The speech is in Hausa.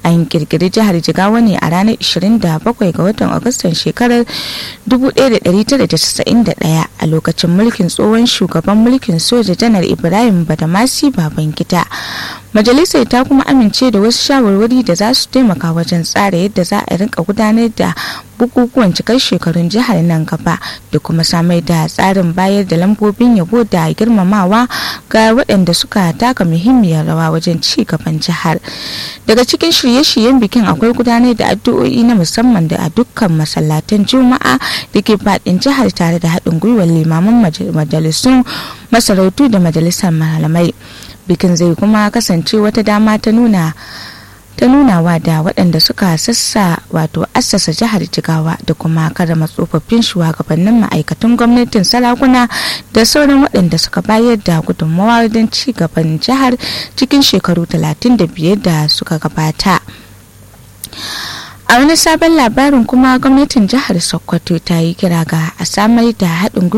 an kirkiri jihar jigawa ne a ranar 27 ga watan agustan shekarar 1991 a lokacin mulkin tsohon shugaban mulkin soja janar ibrahim badamasi babangida majalisar ta kuma amince da wasu shawarwari da za su taimaka wajen tsara yadda za a rinka gudanar da bukukuwan cikar shekarun jihar nan gaba da kuma samar da tsarin bayar da lambobin yabo da girmamawa ga waɗanda suka taka muhimmiyar rawa wajen ci gaban jihar daga cikin shirye-shiryen bikin akwai gudanar da addu'o'i na musamman da a dukkan masallatan juma'a da ke faɗin jihar tare da haɗin gwiwar limaman majalisun masarautu da majalisar malamai bikin zai kuma kasance wata dama ta nuna ta nunawa da waɗanda suka sassa wato assasa jihar jigawa da kuma karama tsofaffin shugabannin ma'aikatan gwamnatin sarakuna da sauran waɗanda suka bayar da gudunmawa don ci gaban jihar cikin shekaru 35 da suka gabata a wani sabon labarin kuma gwamnatin jihar sokoto ta yi kira ga a samar da haɗin